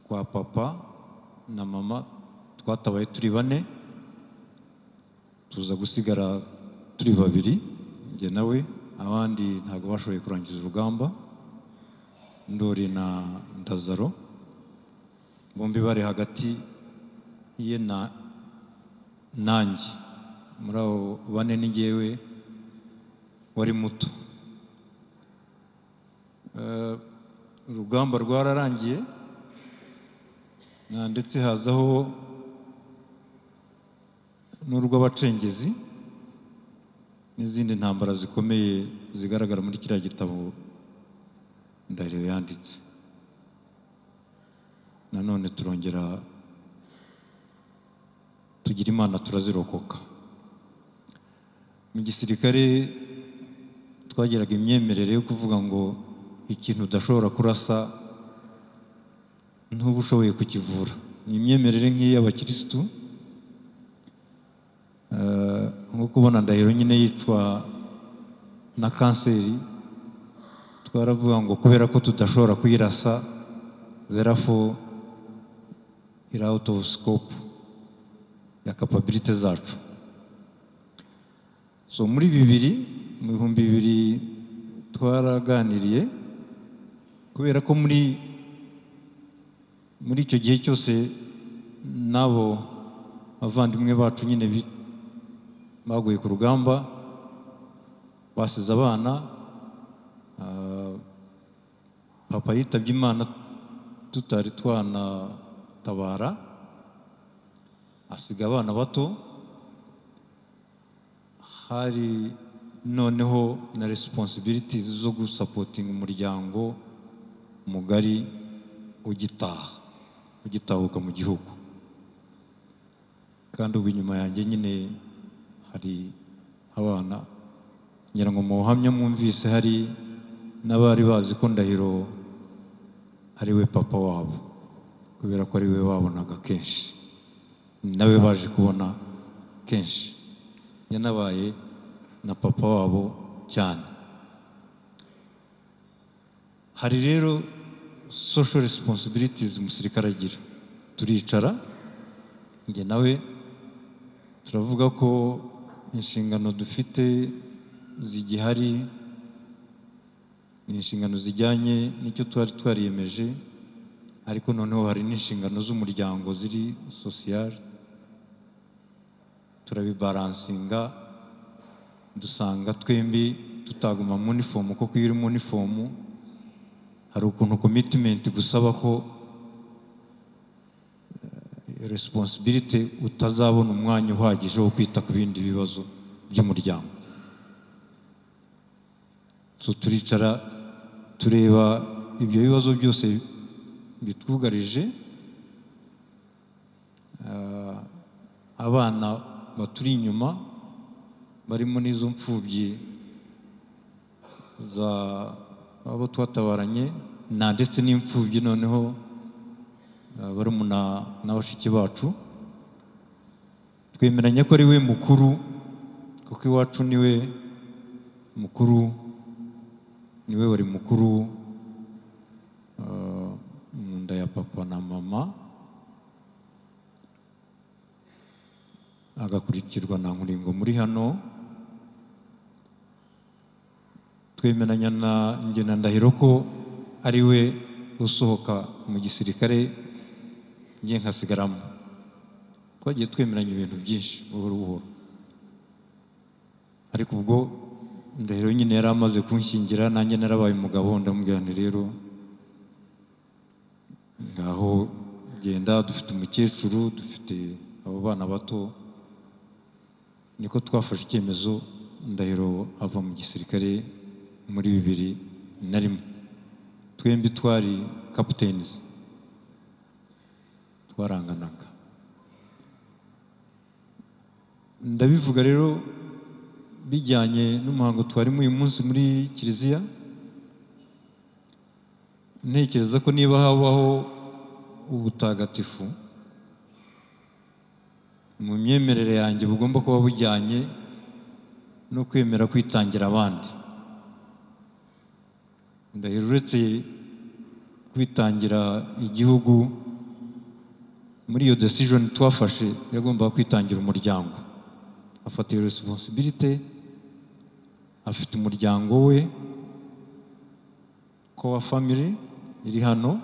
kwa papa na mama twatabaye turi bane tuza gusigara turi babiri njye nawe abandi ntabwo bashoboye kurangiza urugamba ndori na ndazaro bombi bari hagati ye na nanjye muri abo bane ni ngewe wari muto Eh, urugamba rwararangiye na- ndetse hazaho n'urw'abacengezi n'izindi ntambara zikomeye zigaragara muri kiriya gitabo ndahiro yanditse nanone turongera tugira imana turazirokoka mu gisirikare twagiraga imyemerere yo kuvuga ngo ikintu udashobora kurasa ntuba ushoboye kukivura ni imyemerere nk'iy'abakirisitu Eh, nko kubona ndahiro nyine yicwa na kanseri twaravuga ngo kubera ko tudashobora kuyirasa therefore iri out of scope ya capability zacu so muri bibiri mu bihumbi bibiri twaraganiriye kubera ko muri muri icyo gihe cyose n'abo bavandimwe bacu nyine bi- baguye ku rugamba basize abana ah, papa yitabye imana tutari twanatabara asiga abana bato hari noneho na responsibilities zo gusapotinga umuryango mugari ugitaha ugitahuka mu gihugu kandi ubwo inyuma yanjye nyine hari abana ngira ngo mu buhamya mwumvise hari n'abari bazi ko ndahiro ari we papa wabo kubera ko ari we babonaga kenshi ni nawe baje kubona kenshi yanabaye na papa wabo cyane hari rero social responsibilities umusirikare agira turicara njye nawe turavuga ko inshingano dufite zigihari ni inshingano zijyanye n'icyo twari twariyemeje ariko noneho hari n'inshingano z'umuryango ziri sosiyare turabibaransinga dusanga twembi tutaguma mu nifomu kuko iyo uri mu nifomu hari ukuntu komitimenti gusaba ko eh, responsibility utazabona umwanya uhagije wo kwita ku bindi bibazo by'umuryango so turicara tureba ibyo bibazo byose bitwugarije ah, abana baturi inyuma barimo n'izo mfubyi za abo twatabaranye na ndetse n'imfubyi noneho ah, barumuna na bashiki bacu twemeranya ko ari we mukuru kuko iwacu ni we mukuru ni we wari mukuru ah, mu nda ya papa na mama agakurikirwa na nkuringo muri hano twemeranya na ngena ndahiro ko ari we usohoka mu gisirikare njye nkasigaramo twagiye twemeranya ibintu byinshi buhoro buhoro ariko ubwo ndahiro nyine yari amaze kunshyingira nanjye narabaye umugabo ndamubwira nti rero ngaho genda dufite umukecuru dufite abo bana bato niko twafashe icyemezo ndahiro ava mu gisirikare muri bibiri na rimwe twembi twari kaputenizi twaranganaga ndabivuga rero bijyanye n'umuhango twarimo uyu munsi muri kiliziya ntekereza ko niba habaho ubutagatifu mu myemerere yanjye bugomba kuba bujyanye no kwemera kwitangira abandi ndahiro uretse kwitangira igihugu muri iyo decision twafashe yagombaga kwitangira umuryango afata iyo responsibility afite umuryango we kowa family iri hano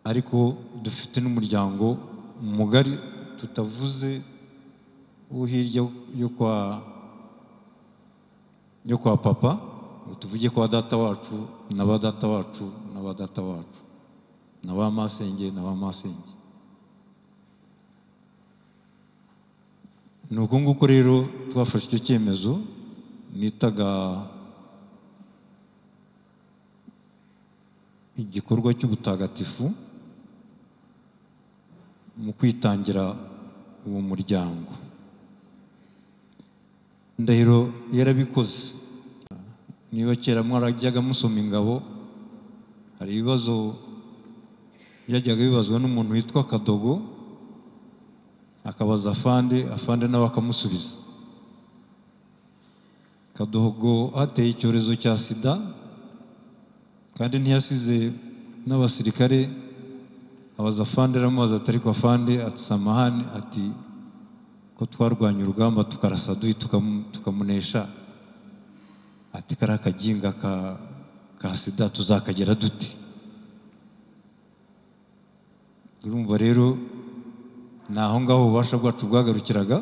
ariko dufite n'umuryango mugari tutavuze uwo hirya yo kwa yo kwa papa ngo tuvuge kwa data wacu na ba data wacu na ba data wacu na ba masenge na ba masenge ni uko nguko rero twafashe icyo cyemezo nitaga igikorwa cy'ubutagatifu mu kwitangira uwo muryango ndahiro yarabikoze niba kera mwarajyaga musoma ingabo hari ibibazo byajyaga bibazwa n'umuntu witwa kadogo akabaza afande afande nawe akamusubiza kadogo hateye icyorezo cya sida kandi ntiyasize n'abasirikare abaza afande aramubaza atari kwa afande atisamahane ati ko twarwanya urugamba tukarasa duhi tukamunesha ati kari akaginga ka sida tuzakagera duti urumva rero ni aho ngaho ububasha bwacu bwagarukiraga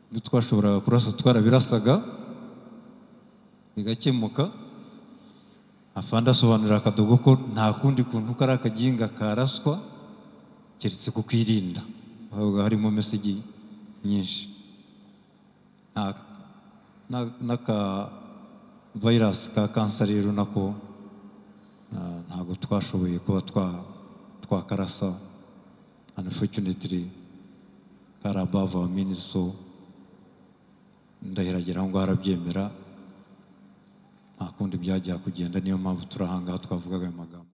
ibyo twashoboraga kurasa twarabirasaga bigakemuka afande asobanurira akadogo ko nta kundi kuntu kari akaginga karaswa keretse kukirinda habaga harimo mesigi nyinshi n'aka vayirasi ka kansa rero nako ntabwo twashoboye kuba twakarasa unfortunately kari above our means so ndahiragira ngo harabyemera nta kundi byajya kugenda niyo mpamvu turi ahangaha twavugaga ayo magambo